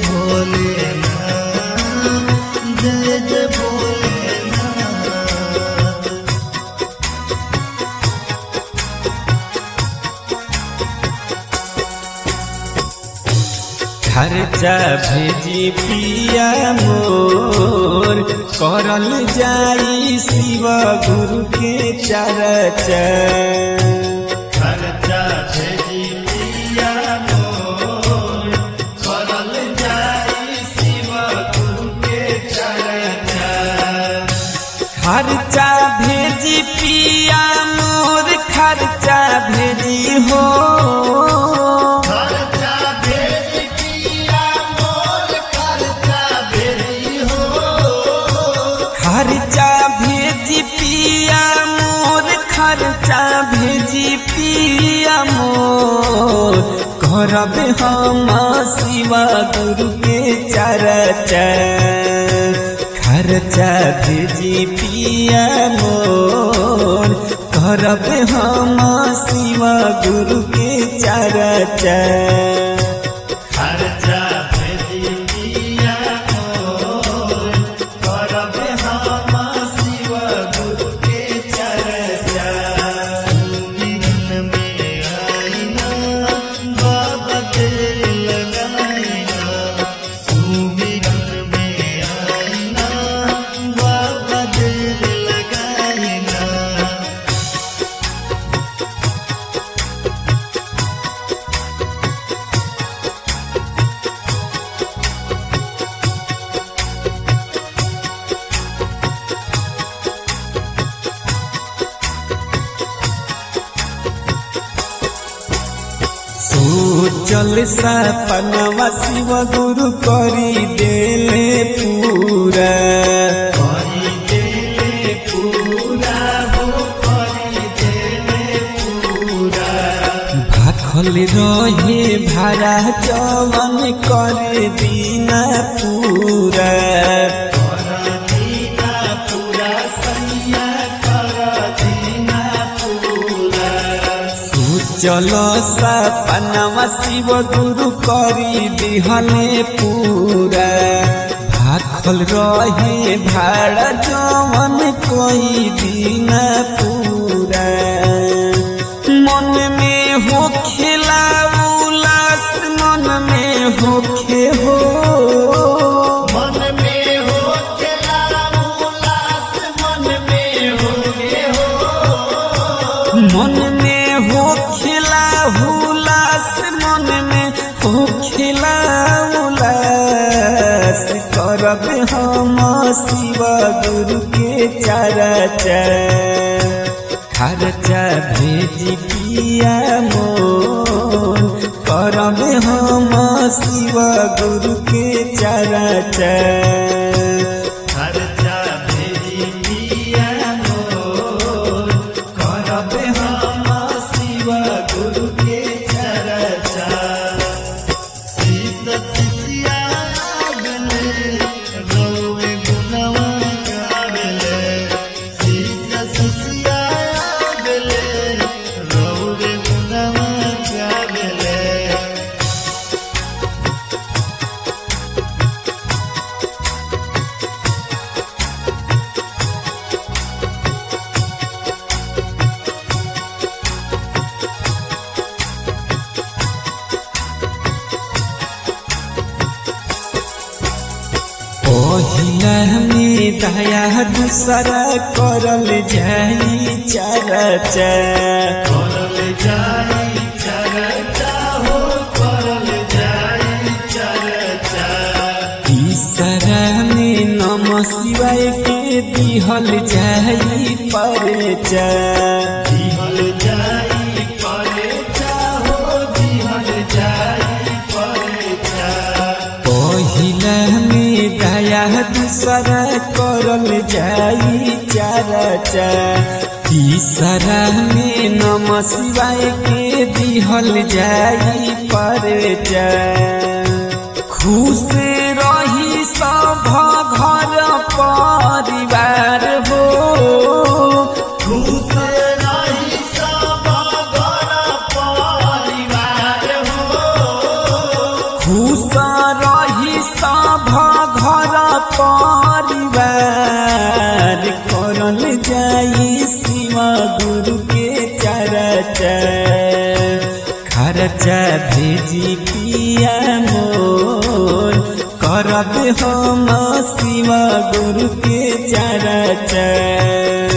भोलेनाथ जय जय भोलेनाथ खर्चा भेजी पिया मोर करल जाई शिव गुरु के चरचा खर्चा भेजी पिया मोर करल जाई शिव गुरु के चरचा खर्चा भेजी पिया मोर खर्चा भेजी हो खर्चा भेजी पिया मोर खर्चा भेजी हो खर्चा भेजी पिया मोर खर्चा भेजी पिया मोर करब हम शिवा गुरु के चरचा खर्चा भेजी पिया मोर करब हम शिवा गुरु के चरचा खर्चा भेजी पिया मोर करब हम शिव गुरु के चर्चा मिलन में आईना बाबा दिल लगाईना सुमिरन में आईना बाबा दिल लगाईना सोचल सपनवा शिव गुरु करी देले पूरा करी देले पूरा हो करी देले पूरा भाखल रहे भाड़ा जवन करे दीना पूरा कर दीना पूरा सैया कर दीना पूरा सोचल सपनवा शिव गुरु करी दिहले पूरा भाखल रहे भाड़ा जवन कोई दीना पूरा मन में हो खेला उलास मन में हो खे हो मन में हो चला उल्लास मन में हो गे हो मन में हो खेला उलास मन में हो खेला उलास करब हम शिव गुरु के चरचा खर्चा भेजी पिया मोर करब हम शिव गुरु के चरचा खर्चा भेजी पिया मोर करब हम शिव गुरु के चर्चा शीत शिष्या गले रोवे गुणवा गावेले शीत शिष्या गले रोवे गुणवा गावेले पहिला में दया दूसरा करल जाई चरचा करल जाई चर्चा हो करल जाई चर्चा तीसरा में नम शिवाय के दिहल जाई परचा दिहल जाई परेचा हो दिहल जाई परेचा पहिला में दया दूसरा करल जाई चरचा तीसरा में नम शिवाय के दिहल जाई परचा खुश रही सब घर परिवार हो खुश रही सब घर परिवार हो खुश रही चरचा खर्चा भेजी पिया मोर करब हम शिव गुरु के चरचा